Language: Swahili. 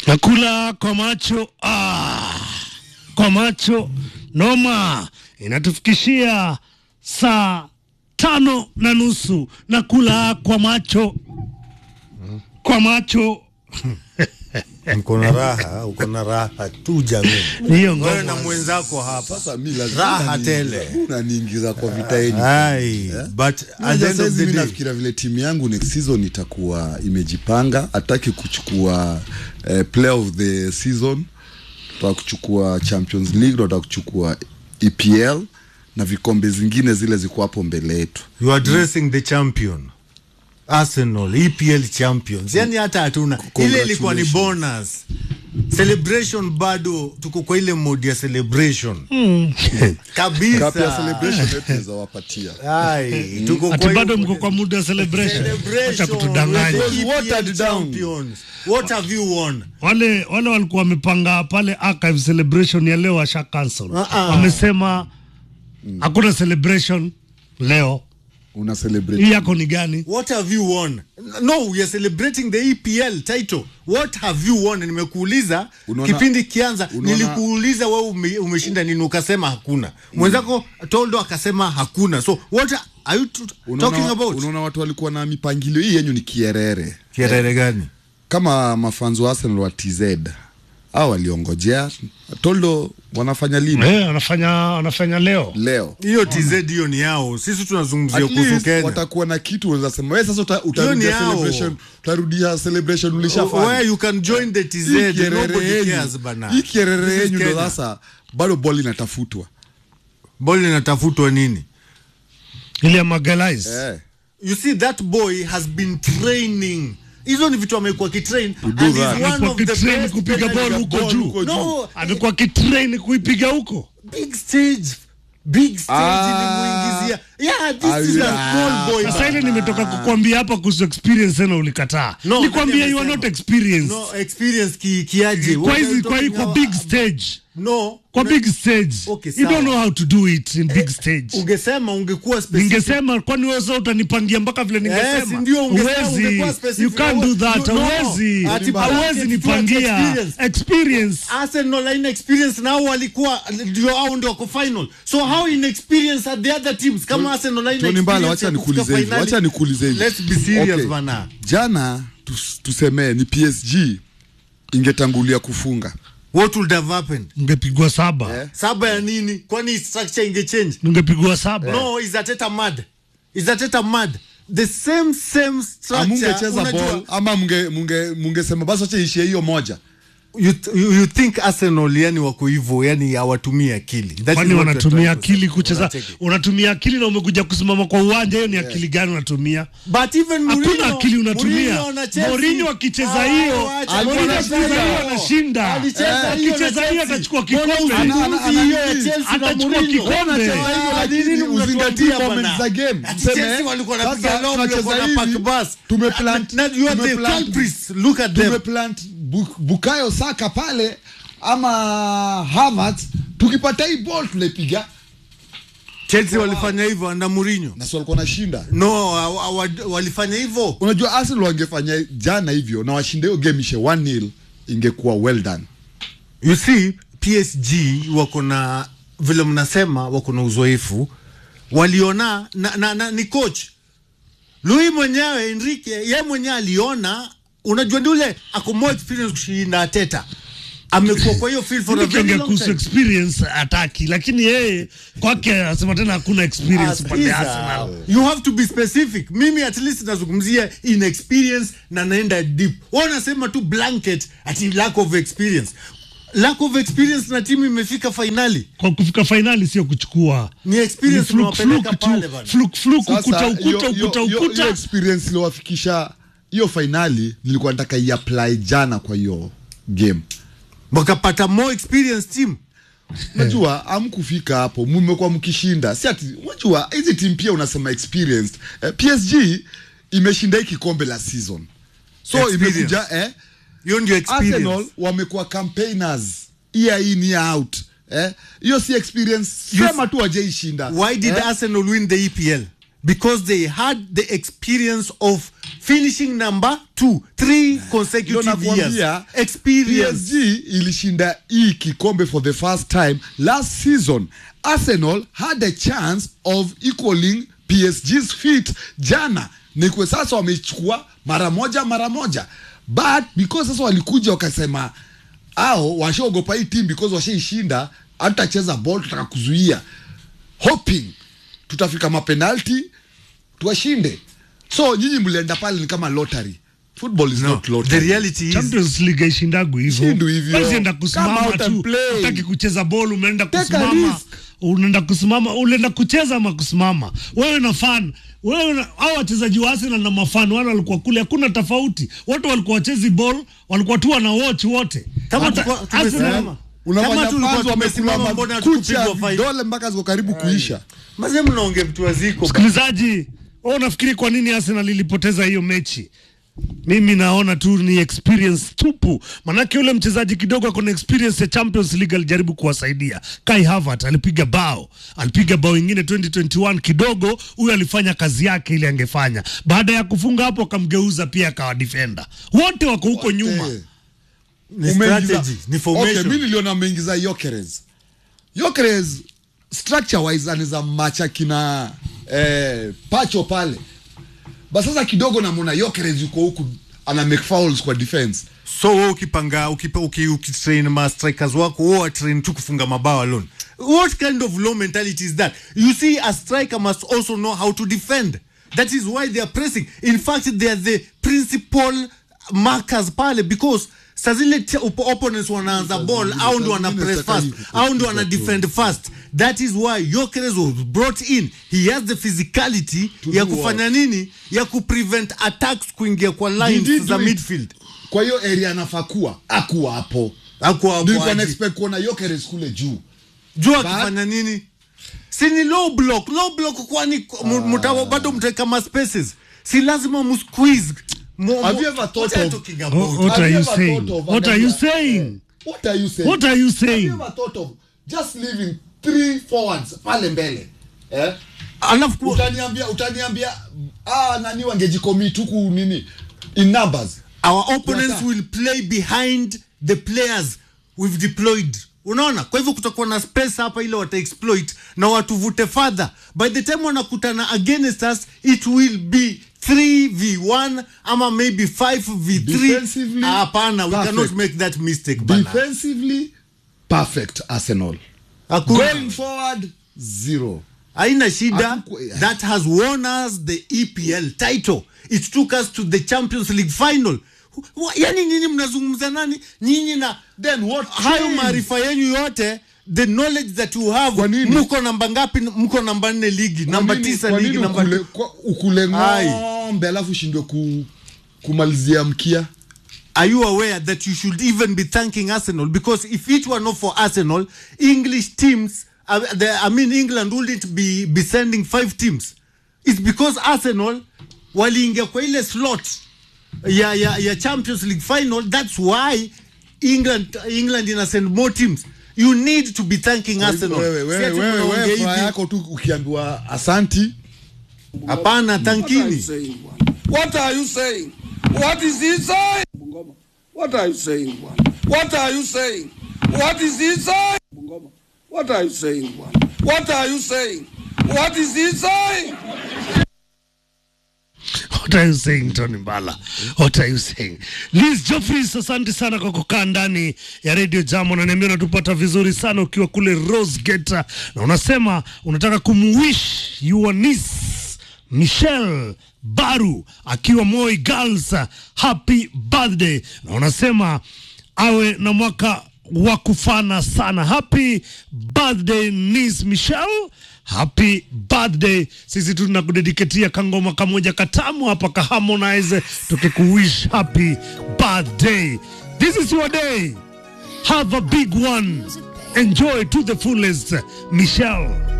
Nakula kwa macho ah, kwa macho noma, inatufikishia saa tano na nusu. Nakula kwa macho kwa macho Mko na raha, uko na raha tu jamii. hiyo Wewe ngoma na mwenzako hapa. Sasa mi lazima Raha unani- tele. unaniingiza kwa vita yenyu. Ai, but at the Unajua end of saizi the mi day, nafikiria vile timu yangu next season itakuwa imejipanga, hataki kuchukua eh, player of the season, tutaka kuchukua Champions League, tunataka kuchukua EPL na vikombe zingine zile ziko hapo mbele yetu. you are dressing the champion. Arsenal, EPL champions. Yani hata hatuna. Ile ilikuwa ni bonus. Celebration bado tuko kwa ile mode ya celebration. Kabisa. Cup ya celebration yetu tunaweza wapatia. Ai, tuko ati kwa hiyo bado mko kwa muda wa celebration. Acha celebration. kutudanganya. We're the EPL Watered down. champions. What have you won? Wale wale walikuwa wamepanga pale archive celebration ya leo washa cancel. Uh-uh. Wamesema hakuna celebration leo. Una celebrate Hii yako ni gani? What have you won? No, we are celebrating the EPL title. What have you won? Nimekuuliza Unaona- kipindi kianza, unaona- nilikuuliza wewe ume, umeshinda nini, ukasema hakuna. Mwenzako Toldo akasema hakuna. So what are you t- talking Unaona, about? unaona watu walikuwa na mipangilio hii yenyu ni kierere Kierere gani? kama mafanzo wa Arsenal wa TZ au waliongojea Toldo wanafanya lini Eh, wanafanya wanafanya leo. leo Hiyo TZ hiyo ni yao. Sisi tunazungumzia At kuhusu least Kenya. watakuwa na kitu unaweza sema wewe sasa uta, utarudia yao. celebration utarudia celebration ulishafanya Where you can join the TZ, Hii kierere nobody yenyu- cares bana. hii kierere This is yenyu ndo Kenya. sasa bado ball inatafutwa Boli inatafutwa nini? Ile ya Magalhaes. eh. You see that boy has been training. Hizo ni vitu amekuwa kitrain and do he's that. one Amekuwa of the kitrain best kupiga penalty- ball huko ball juu. huko No, Amekuwa kitrain kuipiga huko. big stage big stage Ah. ilimuingizia yeah this Ah, is a yeah. small boy Sasa ile nimetoka kukwambia hapa kuhusu experience tena ulikataa. No, Nikwambia nani you are amesema? not experienced. no experience ki, kiaje Kwa What are hizi you kwa hii talking kwa about? big stage. no Kwa una- big stage. Okay, you don't sawa. know how to do it in big stage. ungesema ungekuwa specific Ningesema kwani wewe sasa utanipangia mpaka vile Yes, ningesema. ndio ungesema Huwezi. ungekuwa specific. You can't do that. No, no. Huwezi. Ati Huwezi Blanket nipangia experience. experience. Arsenal haina experience nao walikuwa ndio au ndio wako final so how inexperienced are the other teams kama Arsenal haina Tony Mbala, wacha experience ya kufika nikuulize hivi, finali? wacha nikuulize hivi. let's be serious Okay. bana Jana tus, tusemee ni PSG ingetangulia kufunga what would have happened Ungepigwa saba. Eh. saba ya nini kwani structure ingechange Ungepigwa saba. no is Ateta mad is Ateta mad the same same structure amungecheza unajua, ball ama munge munge mungesema basi wacha ishie hiyo moja you, you, you think Arsenal yani wako hivyo yani hawatumii akili That is Kwani what wanatumia you're trying to akili say. kucheza? Wanacheki. Unatumia akili na umekuja kusimama kwa uwanja, hiyo ni akili gani unatumia? But even Hakuna Mourinho- akili unatumia. Mourinho na Chelsea- Mourinho akicheza Ah, hiyo, wacha, Mourinho Mourinho akicheza anacheza hiyo hiyo. anashinda. Alicheza Eh, hiyo na akicheza hiyo Chelsea. atachukua Mbona kikombe. usimuuzi Ana- ana- hiyo ya ana- Chelsea na atachukua Mourinho? kikombe. Wanacheza hiyo na Ah, nini nini mnatuambia uzingatie bana? moments za game. Ati Mseme, Chelsea walikuwa sasa wanapiga long, tunacheza walikuwa na hivi, pack bus. tumeplant- Na- na you are the tumeplant- culprits. Look at them. tumeplant Bu- bukayo saka pale ama Havertz tukipata hii ball tunaipiga Chelsea walifanya hivyo under Mourinho. na si walikuwa nashinda No, wa- wa- wa- walifanya hivyo. unajua Arsenal wangefanya jana hivyo na washinde hiyo game ishe 1-0 ingekuwa well done You see, PSG wako na vile mnasema wako na uzoefu, waliona na, na, na ni coach Louis mwenyewe Enrique, ye mwenyewe aliona, unajua ndio ule ako more experience kushinda Ateta, amekuwa kwa hiyo field for a very Tukiongea long kuhusu time. experience ataki, lakini yeye kwake anasema tena hakuna experience pande ya Arsenal. you have to be specific mimi at least nazungumzia inexperience na naenda deep wao nasema tu blanket ati lack of experience lack of experience na timu imefika fainali Kwa kufika fainali sio kuchukua ni experience Ni fluke, unawapeleka fluke pale tu, bana. fluke, fluke, Sasa, ukuta hiyo- ukuta hiyo- ukuta hiyo- hiyo ukuta experience iliyowafikisha hiyo fainali nilikuwa nataka iapply jana kwa hiyo game wakapata more experience team najua amkufika hapo mmekuwa mkishinda si ati unajua hizi timu pia unasema experienced eh, PSG imeshinda hii kikombe la season so Experience. imekuja eh, hiyo ndio experience Arsenal wamekuwa campaigners year in year out eh, hiyo si experience You- sema tu wajeishinda why did eh? Arsenal win the EPL because they had the experience of finishing number two three Ndio consecutive years nakwambia, experience PSG ilishinda hii kikombe for the first time last season. Arsenal had a chance of equaling PSG's feat jana, ni kwa sasa wamechukua mara moja mara moja, but because sasa walikuja wakasema ao washaogopa hii team because washaishinda, hatutacheza ball, tutaka kuzuia hoping tutafika mapenalti tuwashinde. So nyinyi mlienda pale ni kama lottery. Football is no, not lottery. the reality is Champions League haishindagu hivyo. Shindu hivyo. Huwezi enda Come kusimama out and tu, play. utaki kucheza ball, umeenda Take a kusimama, risk. unaenda kusimama, unaenda kucheza ama kusimama. Wewe na fan wewe na hao wachezaji wa Arsenal na mafan wale walikuwa kule, hakuna tofauti. Wote walikuwa wachezi ball, walikuwa tu wana watch wote. Kama Hata tulikuwa Arsenal- tumesimama. unafanya Kama tulikuwa fans tumesimama, wamekula mbona makucha hatukupigwa fine? vidole mpaka ziko karibu kuisha. mazee mnaongea vitu waziko Msikilizaji, wewe unafikiri kwa nini Arsenal ilipoteza hiyo mechi? Mimi naona tu ni experience tupu, manake yule mchezaji kidogo ako na experience ya Champions League, alijaribu kuwasaidia. Kai Havertz alipiga bao, alipiga bao ingine 2021 kidogo, huyo alifanya kazi yake ile angefanya. Baada ya kufunga hapo, akamgeuza pia akawa defender. Wote wako huko nyuma. Eh, ni umeingiza- strategy ni Okay, formation mi niliona ameingiza Yokeres. Yokeres structure wise anaweza macha kina eh, pacho pale. Basi sasa kidogo namwona Yokeres yuko huku ana make fouls kwa defense. so wewe ukipanga ukipa- uki- ukitrain ma strikers wako wewe watrain tu kufunga mabao alone what kind of low mentality is that you see a striker must also know how to defend that is why they are pressing in fact they are the principal markers pale because saa zile t- op- opponents wanaanza ball zingine- au ndo saa wana zingine press sitaki fast ku- au ndo ku- wana ku- defend fast that is why Yokeres was brought in he has the physicality To ya do kufanya nini ya kuprevent attacks kuingia kwa Did he lines do za it? midfield Kwa hiyo area anafaa kuwa akuwa hapo. Hakuwa hapo Nilikuwa aje. na expect kuona Yokeres kule juu. jua But- akifanya nini si ni low block low block kwani mu- muta- bado mtaweka ma spaces si lazima musqueeze Mu- Have mu- you ever thought what are of- you talking Oh, about? What Have are you you ever saying? thought of What are you another- saying? What are you saying? What are you Have you saying? ever thought of just leaving three forwards pale mbele? Eh? alafu ku- utaniambia utaniambia ah, nani wangejicommit huku nini in numbers our opponents Tunataka. will play behind the players we've deployed unaona kwa hivyo kutakuwa na space hapa ile wata exploit na watuvute further by the time wanakutana against us it will be 3v1 ama maybe 5v3 Defensively, hapana we perfect. cannot make that mistake bana. defensively perfect arsenal Hakuna. going forward zero haina shida Hatuku- that has won us the EPL title it took us to the Champions League final Wa- yani nyinyi mnazungumza nani nyinyi na then what hayo changed? maarifa yenu yote the knowledge that you have Kwa nini? mko namba ngapi mko namba nne ligi Kwa namba nini- tisa kwa ligi nini namba ukule, kwa, ukule Ai. ng'ombe alafu ushindwe ku, kumalizia mkia are you aware that you should even be thanking Arsenal because if it were not for Arsenal English teams uh, the, I mean England wouldn't be, be sending five teams it's because Arsenal waliingia kwa ile slot ya, ya, ya Champions League final that's why England, England ina send more teams you need to be thanking Arsenal wewe Si wewe ati wewe mnaongea wewe hivi. furaha yako tu ukiambiwa asanti hapana What are you thankini saying, bwana? What are you saying? What is he saying? Bungoma. What are you saying, bwana? What are you saying? What is he saying? Bungoma. What are you saying, bwana? What are you saying? What is he saying? What are you saying, Tony Mbala? What are you saying? Liz Joffries, asante sana kwa kukaa ndani ya Radio Jam. Unaniambia unatupata vizuri sana ukiwa kule Rose Gate, na unasema unataka kumwish your niece Michelle Baru akiwa Moi Girls happy birthday, na unasema awe na mwaka wa kufana sana. Happy birthday niece Michelle happy birthday sisi tunakudediketia kangoma kamoja katamu hapa ka harmonize tukikuwish happy birthday this is your day have a big one enjoy to the fullest michelle